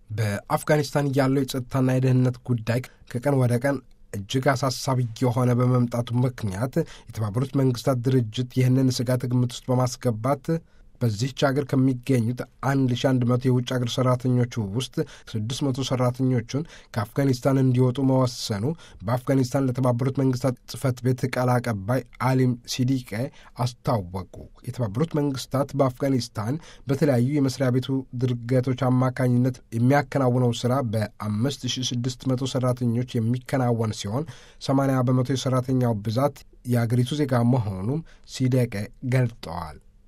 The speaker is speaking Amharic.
በአፍጋኒስታን ያለው የጸጥታና የደህንነት ጉዳይ ከቀን ወደ ቀን እጅግ አሳሳቢ የሆነ በመምጣቱ ምክንያት የተባበሩት መንግስታት ድርጅት ይህንን ስጋት ግምት ውስጥ በማስገባት በዚህች ሀገር ከሚገኙት 1100 የውጭ ሀገር ሰራተኞቹ ውስጥ 600 ሰራተኞቹን ከአፍጋኒስታን እንዲወጡ መወሰኑ በአፍጋኒስታን ለተባበሩት መንግስታት ጽህፈት ቤት ቃል አቀባይ አሊም ሲዲቄ አስታወቁ። የተባበሩት መንግስታት በአፍጋኒስታን በተለያዩ የመስሪያ ቤቱ ድርገቶች አማካኝነት የሚያከናውነው ስራ በ5600 ሰራተኞች የሚከናወን ሲሆን 80 በመቶ የሰራተኛው ብዛት የአገሪቱ ዜጋ መሆኑም ሲዲቄ ገልጠዋል።